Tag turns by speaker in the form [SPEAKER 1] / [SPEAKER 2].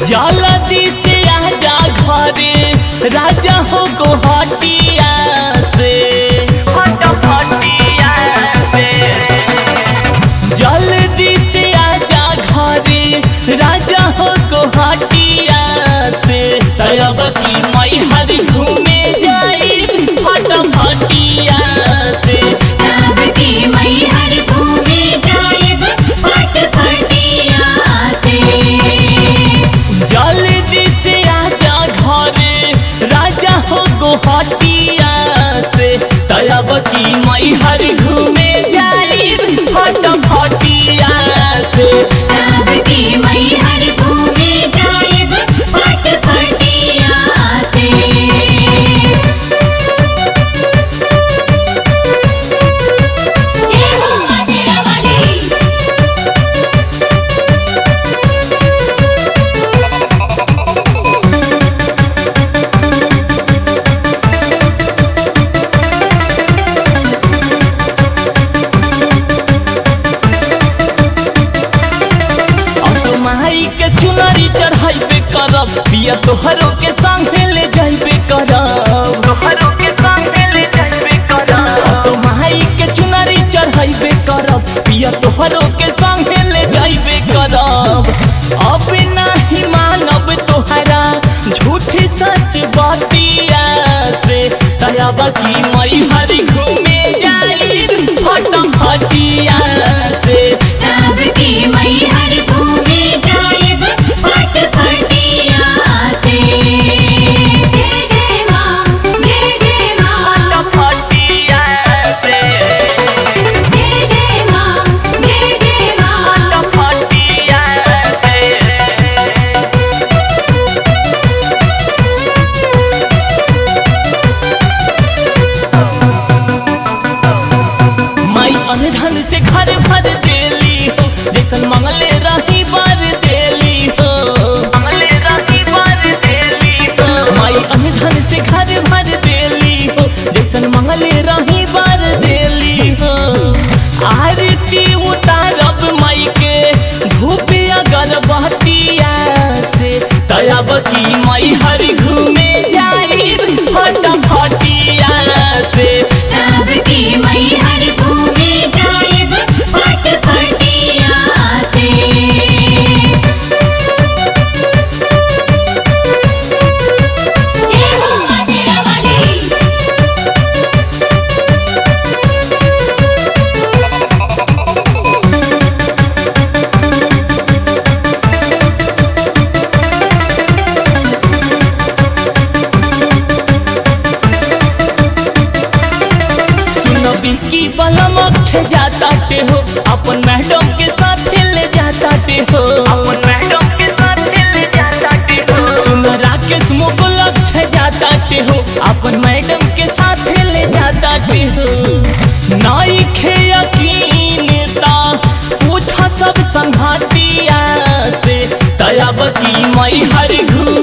[SPEAKER 1] जल्दी से आजा घरे राजा हो गोहटिया से जल्दी से आजा घरे राजा हो गोहटिया से तब की मई हर घूमे जाई फटफटिया से
[SPEAKER 2] तब की मई हर घूमे जाइब फट फटिया से
[SPEAKER 1] जल्दी से आजा घरे राजा हो गोहटिया से तब की मई हर घूमे जाई फटफटिया से
[SPEAKER 2] तब की मई हर घूमे जाइब फट फटिया से जय मां शेरावाली
[SPEAKER 1] अब माई के चुनरी चढ़ाइबे करब पिया तोहरों के संगे ले जाइबे करब तोहरों के संगे ले जाइबे करब अब माई के चुनरी चढ़ाइबे करब पिया तोहरों के संगे ले जाइबे करब अब नहीं मानब तोहरा झूठी सच बतिया से तब की मई हरी घूमे जाई फटफटिया से
[SPEAKER 2] तब की मई हर घूमे जाइब फट फटिया से जय जय मां जय जय मां
[SPEAKER 1] फटफटिया से
[SPEAKER 2] जय जय मां जय जय मां
[SPEAKER 1] फटफटिया से माई अनधन से घर भर देली हो जैसन मंगले रही बार देली हो मंगले रही बार देली हो माई अनधन से घर भर देली हो जैसन मंगले रही बार देली हो आरती उतारब माई के धूप अगरबत्तिया से तब की माई हर घूमे जाई फटफटिया से
[SPEAKER 2] तब की मई हर घूमे जाइब फट फटिया से जय मां शेरावाली
[SPEAKER 1] सुनो बिकी बलमक छे जाता टे हो अपन मैडम के साथ ले जाता टे हो अपन मैडम के साथ ले जाता टे हो सुनो राकेश मुकुलक छे जाता टे हो अपन मैडम के साथ ले जाता टे हो नाई खे यकीन ता पूछा सब संघातिया से तब की मई हर घू